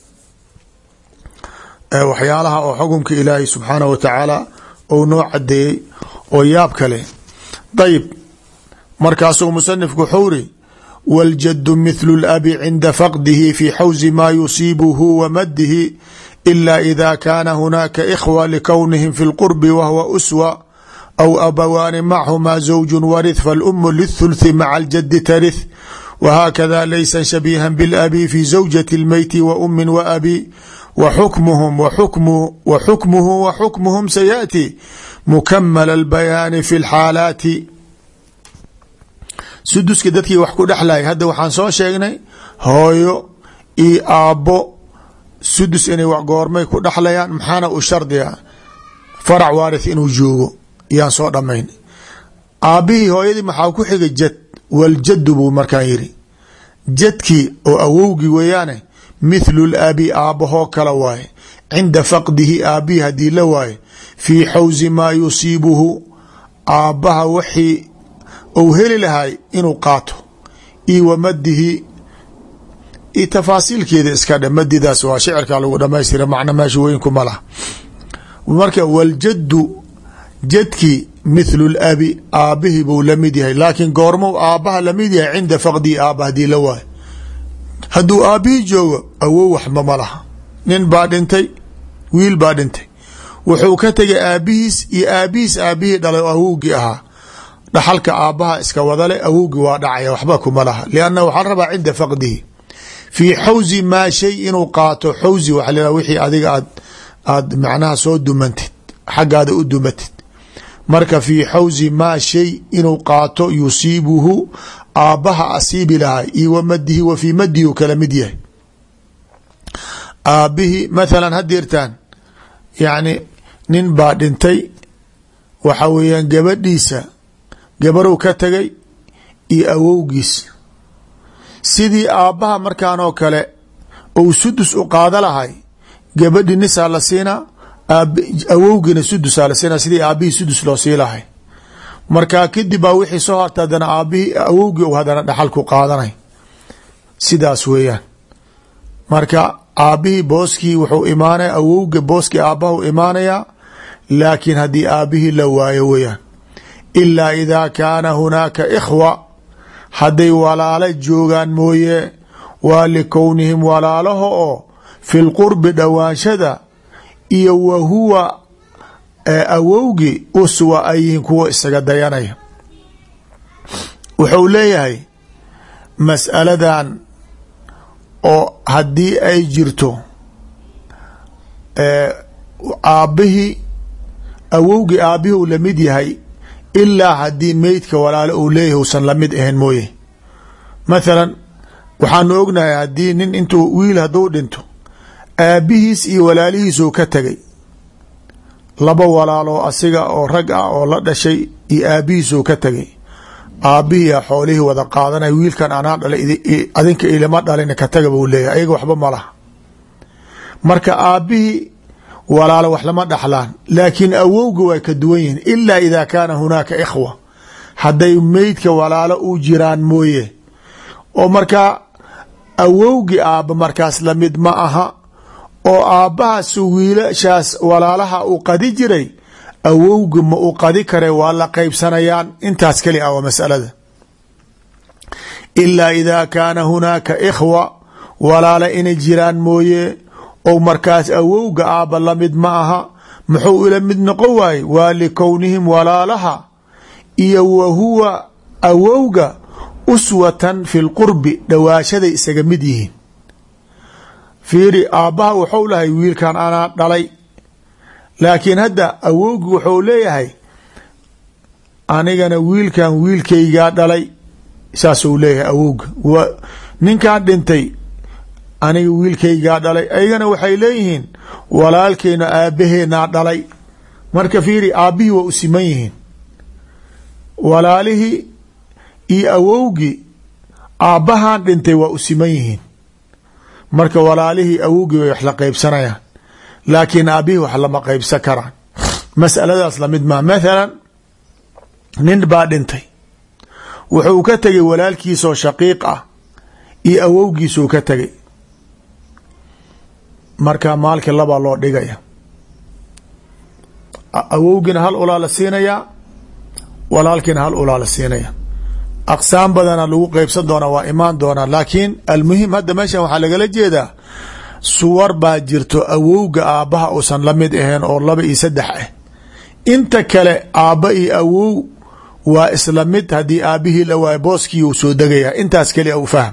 waxyaalaha oo xukumka ilaahay subxaanahu wa tacaala ou noo cadeeyey oo yaab kale dayib markaasuu musanifku wuxuu ri wاljadu mithlu اlabi cinda faqdihi fi xawzi ma yusiibuhu wa maddihi ila ida kaana hunaaka ikhwa likownihim fi اlqurbi wahwa uswa aw abawaani machumaa zawju warith falumu lithulthi maca aljadi tarith whakada laysa shabiiha biاlabi fi zawjati اlmeyti wa umin wa abi wxukmuhum wxukmuhu wxukmuhum sayaأti mukamala اlbayaani fi اlxaalaati suduska dadkii wax ku dhexlay hadda waxaan soo sheegnay hooyo iyo aabbo sudus inay wax goormay ku dhexlayaan maxaana u shardiga farac waarith inuu joogo yaan soo dhamayn aabbihii hooyadii maxaa ku xigay jad waljadu buu markaan yiri jadkii oo awowgii weeyaane mithlu labi aabbahoo kale waaye cinda faqdihi aabbihi haddii la waaye fii xawsi maa yusiibuhu aabbaha wixii ou heli lahay inuu qaato io wa madihi io tafaasiilkeeda iska dhe madidaas waa shicirkaa lagu dhamaystira macna meesha weyn kuma laha marka waljaddu jadkii mithlu labi aabbihii buu lamid yahay laakiin goormou aabbaha lamid yahay cinda faqdihi aabba hadii la waayo hadduu aabbihii joogo awow waxba ma laha nin baa dhintay wiil baa dhintay wuxuu ka tegay aabbihiis iyo aabbihiis aabbihii dhalay oo awowgii ahaa dhaxalka aabbaha iska wadale awowgii waa dhacaya waxba kuma laha lianna waxaa la rabaa cinda faqdihi fii xawsi maa shay inuu qaato xawsi waxa la wixii adiga aad aad macnaha soo dumantid xaggaada u dumatid marka fii xawsi maa shay inuu qaato yusiibuhu aabbaha asiibi lahay iyo wa madihi wa fii madihi u kala mid yahay aabbihii mathalan hadirtaan yacni nin baa dhintay waxa weeyaan gabadhiisa gabarow ka tagay iyo awowgiis sidii aabbaha markaan oo kale ou sudus u qaada lahay gabadhi nisaa la siinaa awowgiina sudusaa la siinaa sidii aabbihii sudus loo sii lahay markaa kadib baa wixii soo harta hadana aabbihii awowgii u hadana dhaxal ku qaadanay sidaas weeyaan marka aabbihii booskii wuxuu imaanaya awowga booskii aabbahu imaanayaa laakiin haddii aabbihii la waayo weeyaan ilaa idaa kaana hunaaka ikhwa hadday walaalo joogaan mooye waa likownihim walaalaha oo fi lqurbi dhowaanshada iyo wa huwa awowgi uswa ay yihiin kuwa isaga dayanaya wuxuu leeyahay mas'aladan oo haddii ay jirto aabbihii awowgii aabbihii uu lamid yahay ilaa haddii meydka walaalo uu leeyahay usan lamid ahayn mooye mathalan waxaanu ognahay haddii nin intuu wiil hadduu dhinto aabbihiis iyo walaalihiisuu ka tegay laba walaaloo asiga oo rag ah oo la dhashay iyo aabbihiisuu ka tegay aabbihiia xoolihii wada qaadanay wiilkan anaa dhalay adinka ilama dhalin ka taga buu leeyahy ayaga waxba ma laha marka aabbihii walaalo wax lama dhaxlaan laakiin awowga way ka duwan yihiin ilaa idaa kaana hunaaka ikhwa hadday meydka walaalo u jiraan mooye oo markaa awowgii aabba markaas lamid ma aha oo aabbahaas wiilashaas walaalaha uu qadi jiray awowga ma u qadi kare waa la qeybsanayaan intaas keli ah waa masalada ilaa idaa kaana hunaaka ikhwa walaala inay jiraan mooye ou markaas awowga aabba lamid ma aha muxuu ila mid noqon waaye waa likownihim walaalaha iyo wa huwa awowga uswatan fi lqurbi dhawaashaday isaga mid yihiin fiiri aabbaha wuxuu lahay wiilkan anaa dhalay laakiin hadda awowgi wuxuu leeyahay anigana wiilkan wiilkaygaa dhalay saasuu leeyahay awowga ninkan dhintay aniga wiilkaygaa dhalay ayagana waxay leeyihiin walaalkeena aabbaheenaa dhalay marka fiiri aabbihii waa u siman yihiin walaalihii iyo awowgii aabbahan dhintay waa u siman yihiin marka walaalihii awowgii way wax la qeybsanayaan laakiin aabbihii wax lama qeybsan karaan masaladaas lamid maa mathalan nin baa dhintay wuxuu ka tegay walaalkiisoo shaqiiq ah iyo awowgiisuu ka tegay marka maalkii labaa loo dhigaya awowgiina hal ulaa la siinayaa walaalkiina hal ulaa la siinaya aqsaam badana lagu qeybsan doonaa waa imaan doonaa laakiin almuhim hadda meeshan waxaa lagala jeedaa suwar baa jirto awowga aabbaha uusan la mid ahayn oo laba iyo saddex ah inta kale aabba iyo awow waa isla mid haddii aabbihii la waayo booskii uu soo degaya intaas keli u fahm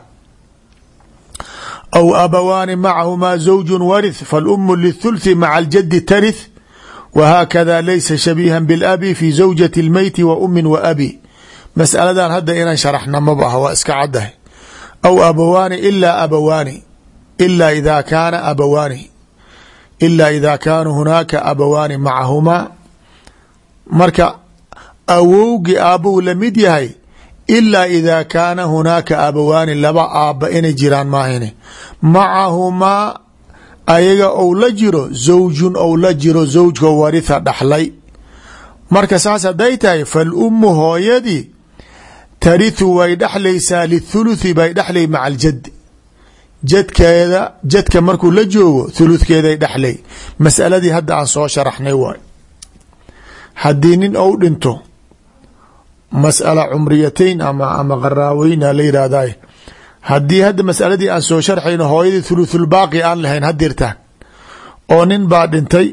aw abawaani macahumaa zawju warith falumu lithulthi maca aljadi tarith wahaakada laysa shabiihan bilabi fi zawjati lmeyti wa umin wa abi masaladan hadda inaan sharaxna maba ah waa iska caddahay aw abawaani ilaa abawaani ila ida kaana abawaani ila ida kaanuu hunaaka abawaani macahumaa marka awowgii aabbuu la mid yahay ilaa idaa kaana hunaaka abawaani laba aabba inay jiraan maahine macahumaa ayaga ou la jiro zawjun ou la jiro zawjka waritha dhaxlay marka saas hadday tahay falummu hooyadii tarithu way dhexlaysaa lithuluthi bay dhexlay maca aljadi jadkeeda jadka markuu la joogo thuluthkeeday dhexlay masaladii hadda aan soo sharaxnay waay haddii nin ou dhinto masala cumriyatayn ama ama qaraaweyna la yihahday haddii hadda masaladii aan soo sharxayno hooyadii thuluthulbaaqi aan lahayn hadirtaan oo nin baa dhintay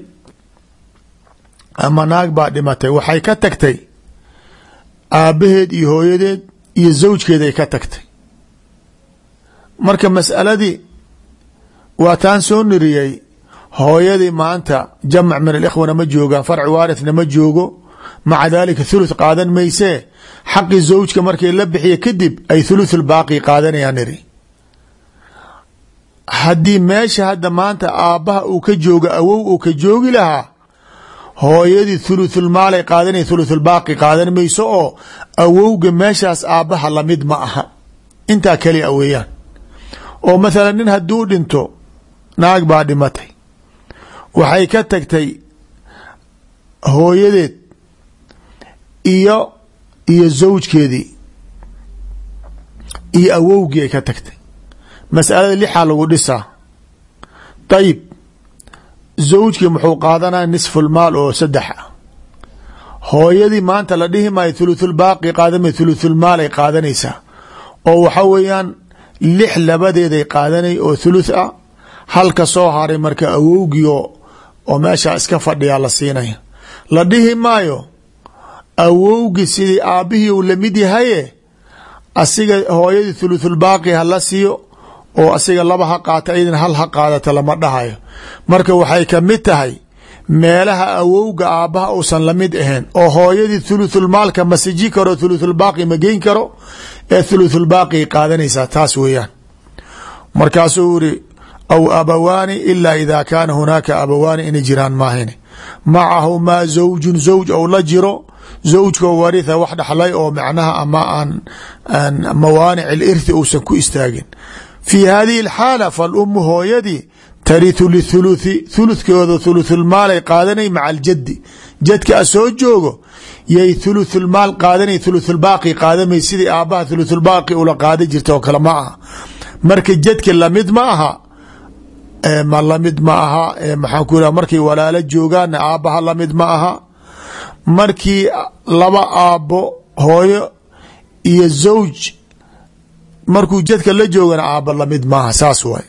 ama naag baa dhimatay waxay ka tagtay aabbaheed iyo hooyadeed iyo zawjkeeday ka tagtay marka masaladii waa taan soo niriyey hooyadii maanta jamac min alikhwana ma joogaan farci waarithna ma joogo maca daalika thuluth qaadan maysee xaqii zawjka markay la bixiya kadib ay thuluthulbaaqi qaadanayaan niri haddii meesha hadda maanta aabbaha uu ka joogo awow uu ka joogi lahaa hooyadii thuluthulmaalay qaadanay thuluthulbaaqi qaadan mayso oo awowga meeshaas aabbaha lamid ma aha intaa keliya weeyaan oo mathalan nin hadduu dhinto naag baa dhimatay waxay ka tagtay hooyadeed iyo iyo zawjkeedii iyo awowgii ay ka tagtay masalada lixaa lagu dhisaa dayib zawjkii muxuu qaadanaya nisfulmaal oo saddex ah hooyadii maanta la dhihi maayo thuluthulbaaqi qaadama thuluthulmaalay qaadanaysaa oo waxa weeyaan lix labadeeday qaadanay oo thuluth ah halka soo haray marka awowgii oo meeshaa iska fadhiyaa la siinaya la dhihi maayo awowgii sidii aabbihii uu lamid yahaye asiga hooyadii thuluthulbaaqi ha la siiyo oo asiga laba ha qaata iyadana hal ha qaadata lama dhahayo marka waxay ka mid tahay meelaha awowga aabbaha uusan lamid ahayn oo hooyadii thuluthulmaalka ma siji karo thuluthulbaaqi ma geyn karo ee thuluthulbaaqi qaadanaysaa taas weeyaan markaasuu iri aw abawaani ilaa idaa kaana hunaaka abawaani inay jiraan maahine macahumaa zawjun zawj ou la jiro zawjkoo waritha wax dhaxlay oo macnaha ama aan mawaanic alirthi uusan ku istaagin fii hadihi alxaala falumu hooyadii tarithu lithuluthi thuluthkooda thuluthulmaalay qaadanay maca aljaddi jadka a soo joogo yay thuluthulmaal qaadanay thuluthulbaaqi qaadamay sidii aabbaha thuluthulbaaqi ula qaada jirta oo kale ma aha marka jadka lamid ma aha ma lamid ma aha maxaan ku iraha markay walaalo joogaanna aabbaha lamid ma aha markii laba aabbo hooyo iyo zawj markuu jadka la joogana aabba lamid maaha saas waay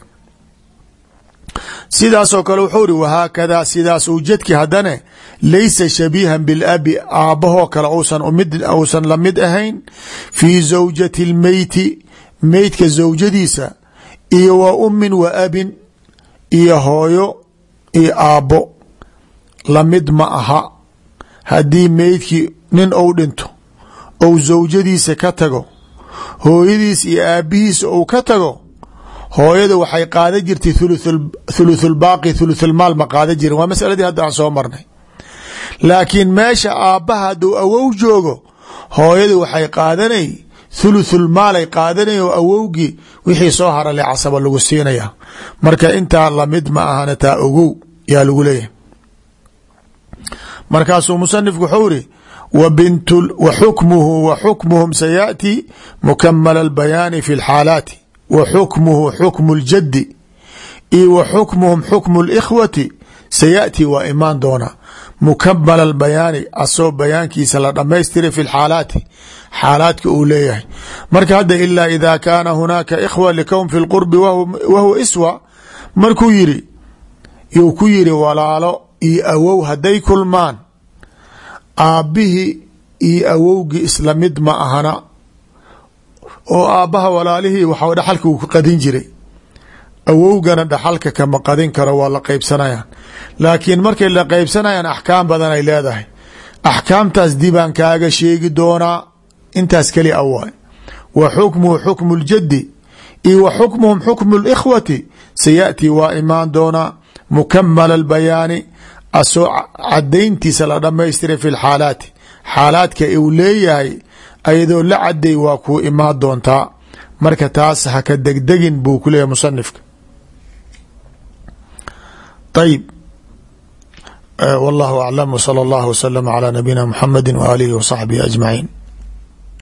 sidaasoo kale wuxuu ri wahaakadaa sidaas uu jadki haddane laysa shabiihan bilabi aabbahoo kale uusan lamid ahayn fii zawjati اlmeyti meydka zawjadiisa iyo wa ummin wa abin iyo hooyo iyo aabbo lamid ma aha haddii meydkii nin ou dhinto ou zawjadiisa ka tago hooyadiis iyo aabbihiisa ou ka tago hooyada waxay qaada jirtay thuluthulbaaqi thuluthulmaal ma qaada jirin waa masaladii hadda aan soo marnay laakiin meesha aabbaha hadduu awow joogo hooyada waxay qaadanay thuluthulmaalay qaadanay oo awowgii wixii soo harale casaba lagu siinaya marka intaa lamid ma ahana taa ogow yaa lagu leeyahay markaasuu musanifku wuxuu iri wa xukmuhu wa xukmuhum sayaأti mukamala اlbayaani fi اlxaalaati wa xukmuhu xukmu اljaddi io wa xukmuhum xukmu اlkhwati sayaأti waa imaan doona mukamala اlbayaani asoo bayaankiisa la dhamaystiray fi اlxaalaati xaalaadka uu leeyahay marka hadda ilaa ida kaana hunaaka ikhwa likown fi اlqurbi wahuwa iswa markuu yiri yuu ku yiri walaalo iyo awow hadday kulmaan aabbihii iyo awowgii isla mid ma ahana oo aabbaha walaalihii waxa dhaxalka uu ka qadin jiray awowgana dhaxalka kama qadin karo waa la qeybsanayaan laakiin markay la qeybsanayaan axkaam badan ay leedahay axkaamtaas dibaan kaaga sheegi doonaa intaas keli a waay wa xukmuhu xukmu ljaddi iyo wa xukmuhum xukmu likhwati sayaأtii waa imaan doonaa mukamala albayaani asoo cadayntiisa la dhamaystiray fi lxaalaati xaalaadka uu leeyahay ayadoo la caday waa kuu imaan doontaa marka taas haka degdegin buu ku leeyahy musanifka ayib wallahu aclam wsala allahu waslama calaa nabiyina muxamedi waaalihi wa saxbihi ajmaciin